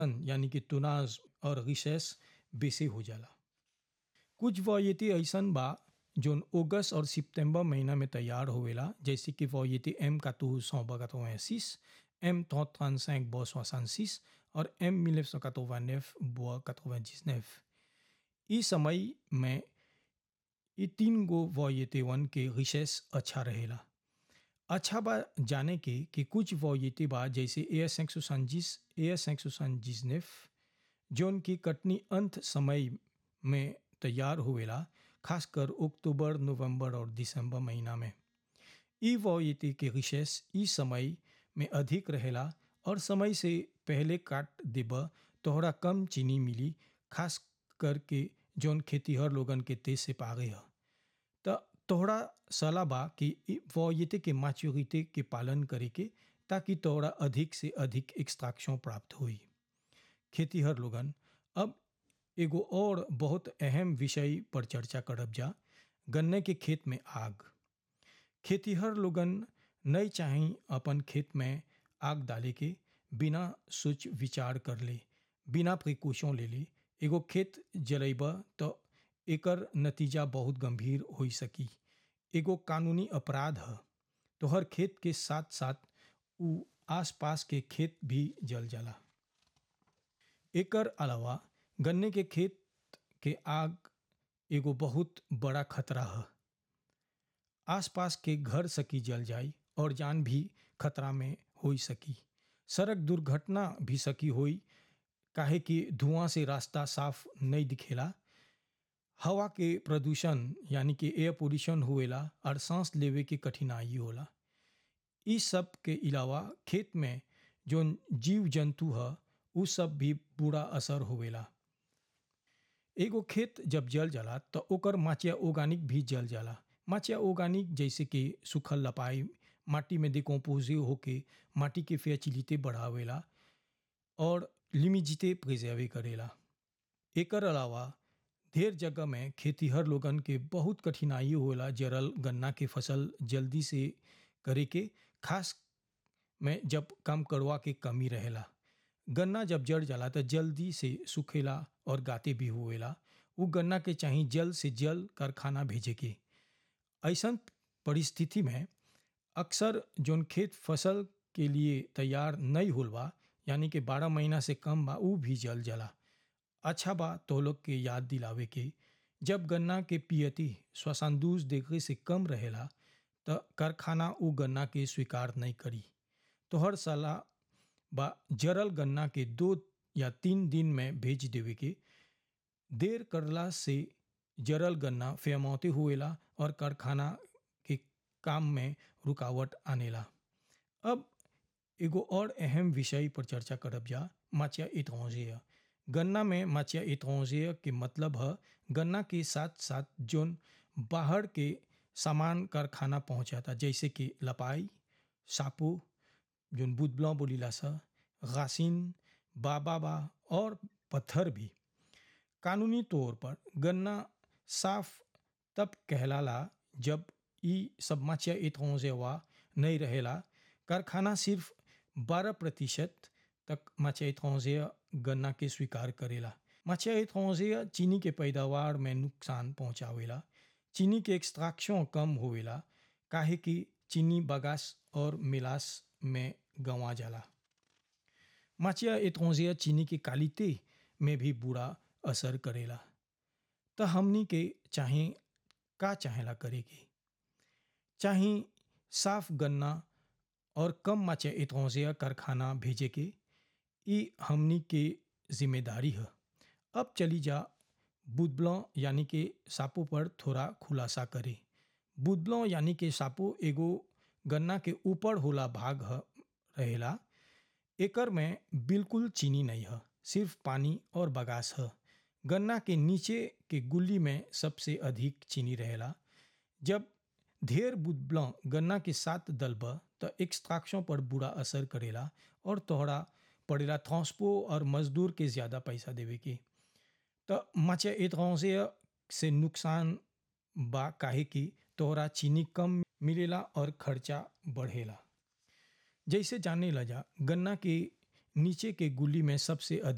यानी कि तुनाज और रिसेस बेसे हो जाला कुछ वयति ऐसन बा जोन अगस्त और सितंबर महीना में तैयार होवेला जैसे कि वयति एम कातू सौ बगतोसिस एम ट्रांसाइक बो सोसानसिस और एम मिलेव सौ कतोवानेफ बो कतोवाजिसनेफ इस समय में ये तीन गो वयतिवन के रिसेस अच्छा रहेला अच्छा बा जाने के कि कुछ वयति बा जैसे ए एस संजिस ए एस संजिसनेफ जोन की कटनी अंत समय में तैयार होवेला खासकर अक्टूबर नवंबर और दिसंबर महीना में ई वयति के रिसेस इस समय में अधिक रहेला और समय से पहले काट देब तोहरा कम चीनी मिली खास करके जौन खेतीहर लोगन के तेज से पागे ह त तोहरा सलाह बा कि वयति के मैच्योरिटी के पालन करे के ताकि तोहरा अधिक से अधिक एक्सट्रैक्शन प्राप्त होई खेतीहर लोगन अब एगो और बहुत अहम विषय पर चर्चा करब जा गन्ने के खेत में आग खेतीहर लोगन नहीं चाही अपन खेत में आग डाले के बिना सोच विचार कर ले बिना प्रिकॉशन ले ले एगो खेत जलेब तो एकर नतीजा बहुत गंभीर हो सकी एगो कानूनी अपराध है तो हर खेत के साथ साथ उ आसपास के खेत भी जल जाला एकर अलावा गन्ने के खेत के आग एगो बहुत बड़ा खतरा है आसपास के घर सकी जल जाई और जान भी खतरा में हो सकी सड़क दुर्घटना भी सकी होई काहे कि धुआं से रास्ता साफ नहीं दिखेला हवा के प्रदूषण यानी कि एयर पोल्यूशन होएला और सांस लेवे के कठिनाई होला इस सब के अलावा खेत में जो जीव जंतु है उ सब भी बुरा असर होवेला एगो खेत जब जल जाला तो ओकर माचिया ऑर्गेनिक भी जल जाला माचिया ऑर्गेनिक जैसे कि सुखल लपाई माटी में डिकम्पोज होके माटी के फैचिलिटी बढ़ावेला और लिमिजिटे प्रिजर्वे करेला एकर अलावा ढेर जगह में खेतीहर लोगन के बहुत कठिनाई होला जरल गन्ना के फसल जल्दी से करे के खास में जब कम करवा के कमी रहेला गन्ना जब जड़ जाला तो जल्दी से सूखेला और गाते भी हुएला वो गन्ना के चाही जल से जल कारखाना भेजे के ऐसा परिस्थिति में अक्सर जोन खेत फसल के लिए तैयार नहीं होल बा यानी कि बारह महीना से कम बा ऊ भी जल जला अच्छा बा तो लोग के याद दिलावे के जब गन्ना के पियती श्वसानदूस डिग्री से कम रहेला तो कारखाना उ गन्ना के स्वीकार नहीं करी तो हर सलाह बा जरल गन्ना के दो या तीन दिन में भेज देवे के देर करला से जरल गन्ना फेमौते हुएला और कारखाना के काम में रुकावट आनेला अब एगो और अहम विषय पर चर्चा करब जा माचिया इतौजे गन्ना में माचिया इतौजे के मतलब है गन्ना के साथ साथ जोन बाहर के सामान कारखाना पहुंचाता जैसे कि लपाई सापू जोन बुदबला बोलीला सा गासिन बाबाबा और पत्थर भी कानूनी तौर पर गन्ना साफ तब कहलाला जब ई सब माचिया इतौजेवा नहीं रहेला कारखाना सिर्फ 12 प्रतिशत तक माचिया इतौजे गन्ना के स्वीकार करेला माचिया इतौजे चीनी के पैदावार में नुकसान पहुंचावेला चीनी के एक्सट्रैक्शन कम होवेला काहे कि चीनी बगास और मिलास में गंवा जाला माचिया इतौजे चीनी की क्वालिटी में भी बुरा असर करेला तो हमनी के चाहे का चाहेला करेगी चाहे साफ गन्ना और कम माचिया इतौजे कारखाना भेजे के ई हमनी के जिम्मेदारी है अब चली जा बुदबलों यानी कि सापो पर थोड़ा खुलासा करे बुदबलों यानी कि सापो एगो गन्ना के ऊपर होला भाग है रहेला एकर में बिल्कुल चीनी नहीं है सिर्फ पानी और बगास है गन्ना के नीचे के गुल्ली में सबसे अधिक चीनी रहेला जब ढेर बुदबलों गन्ना के साथ दलब तो एक्सट्रैक्शन पर बुरा असर करेला और तोहरा पड़ेला ट्रांसपो और मजदूर के ज़्यादा पैसा देवे के तो माचे एतरौजे से नुकसान बा काहे कि तोहरा चीनी कम मिलेला और खर्चा बढ़ेला जैसे जाने लजा गन्ना के नीचे के गुली में सबसे अधिक